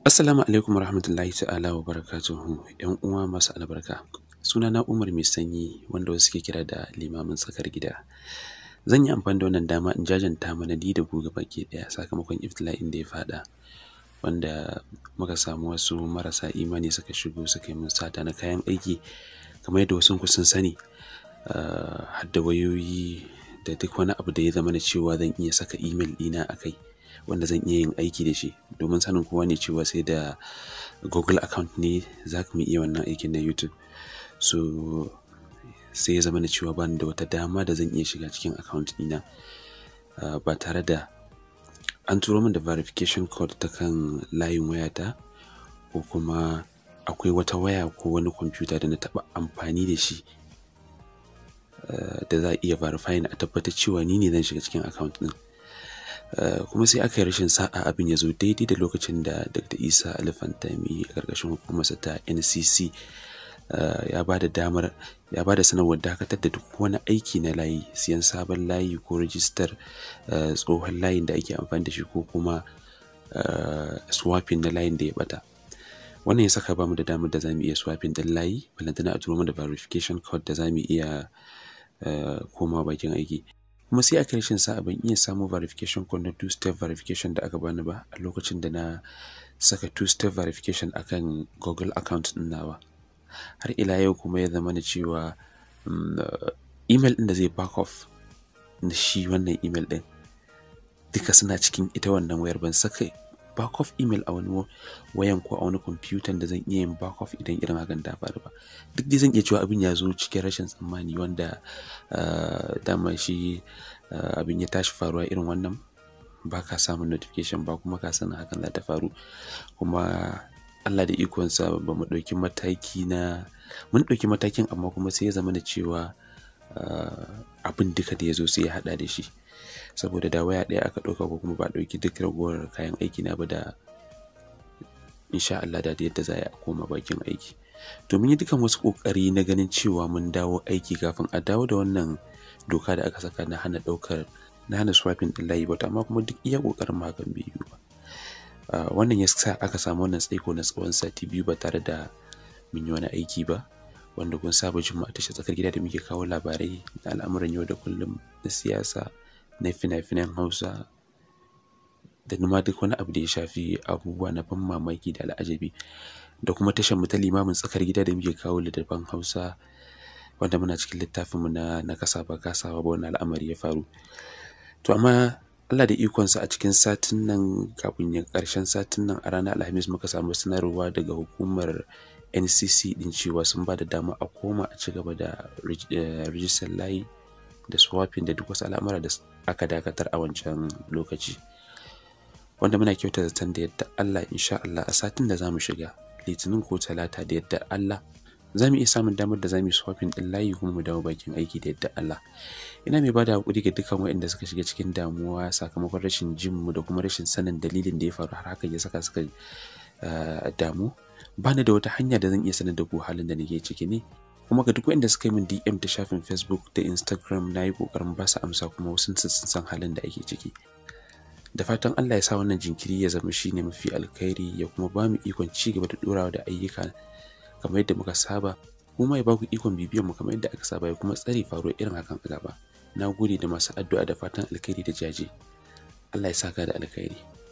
Assalamu alaikum warahmatullahi ta'ala wa barakatuhu ‘yan uwa masu albarka. Sunana Umar Mai Sanyi wanda wasu ke kira da limamin tsakar gida. Zan yi amfani da wannan dama in jajanta mana ni da ku baki ɗaya sakamakon iftila'in da ya faɗa wanda muka samu wasu marasa imani suka shigo suka yi min sata na kayan aiki kamar yadda wasu sun sani har da wayoyi da duk wani abu da ya zama na cewa zan iya saka imel ɗina a kai. wanda zan iya yin aiki da shi domin sanin kowa ne cewa sai da google account ne za ka iya wannan aikin na youtube so sai ya zama na cewa bani da wata dama da zan iya shiga cikin account ɗina ba tare da an turo min da verification code ta kan layin wayata ko kuma akwai wata waya ko wani kwamfuta da na taɓa amfani da shi da za a iya verifying a tabbatar cewa ni ne zan shiga cikin account ɗin Uh, kuma sai aka yi rashin sa'a abin ya zo daidai da lokacin da dr isa alifantami a ƙarƙashin hukumarsa ta ncc uh, ya ba da damar ya ba da sanarwar dakatar da duk wani aiki na layi siyan sabon layi ko rijistar uh, tsohon layin da ake amfani da shi ko kuma swapping na layin da ya bata wannan ya saka ba mu da damar da za mu iya swapping ɗin layi balantana a turo mu da verification code da za mu iya koma bakin aiki kuma sai aka rashin sa'a ban iya samun verification code na two step verification da aka bani ba a lokacin da na saka two step verification akan google account din nawa har ila yau kuma ya zama na cewa email din da zai back off na shi wannan email din duka suna cikin ita wannan wayar ban saka back off email a wani wayan ko a wani kwamfutan da zan iya yin back off idan irin hakan ta faru ba duk dai zan iya cewa abin ya zo cikin rashin tsammani wanda dama shi abin ya tashi faruwa irin wannan ba ka samun notification ba kuma ka sanin hakan za ta faru kuma Allah da ikonsa ba mu ɗauki mataki na mun ɗauki matakin amma kuma sai ya zama da cewa abin duka da ya zo sai ya haɗa da shi saboda da waya ɗaya aka ɗauka ko kuma ba ɗauki duk ragowar kayan aiki na ba da insha Allah da yadda za a koma bakin aiki to mun yi dukan wasu ƙoƙari na ganin cewa mun dawo aiki kafin a dawo da wannan doka da aka saka na hana ɗaukar na hana swapping ɗin layi ba amma kuma duk iya ƙoƙarin mu hakan bai yiwu ba wannan ya sa aka samu wannan tsaiko na tsawon sati biyu ba tare da mun yi wani aiki ba wanda kun saba jin mu a tashar tsakar gida da muke kawo labarai da al'amuran yau da kullum na siyasa na fina-finan hausa da numa duk wani abu da ya shafi abubuwa na ban mamaki da al'ajabi da kuma tashar mu ta limamin tsakar gida da muke kawo littattafan hausa wanda muna cikin littafin mu na na kasa ba kasawa ba wani al'amari ya faru to amma Allah da ikonsa a cikin satin nan kafin ya karshen satin nan a ranar alhamis muka samu sanarwa daga hukumar ncc din cewa sun ba da dama a koma a ci gaba da rijistar layi da swapping da duk wasu al'amura da aka dakatar a wancan lokaci wanda muna kyauta zaton da yadda Allah insha Allah a satin da zamu shiga litinin ko talata da yadda Allah za mu iya samun damar da za mu yi swapping ɗin layi kuma mu dawo bakin aiki da yadda Allah ina mai bada hakuri ga dukkan waɗanda suka shiga cikin damuwa sakamakon rashin jin mu da kuma rashin sanin dalilin da ya faru har hakan ya saka suka damu ba ni da wata hanya da zan iya sanar da ku halin da nake ciki ne kuma ga duk wanda suka yi min DM ta shafin Facebook da Instagram na yi ƙoƙarin ba su amsa kuma wasu sun san halin da ake ciki. Da fatan Allah ya sa wannan jinkiri ya zama shine mafi alkhairi ya kuma ba mu ikon ci gaba da ɗorawa da ayyuka kamar yadda muka saba kuma ya ba ku ikon bibiyan mu kamar yadda aka saba ya kuma tsare faruwar irin hakan a gaba. Na gode da masu addu'a da fatan alkhairi da jaje. Allah ya saka da alkhairi.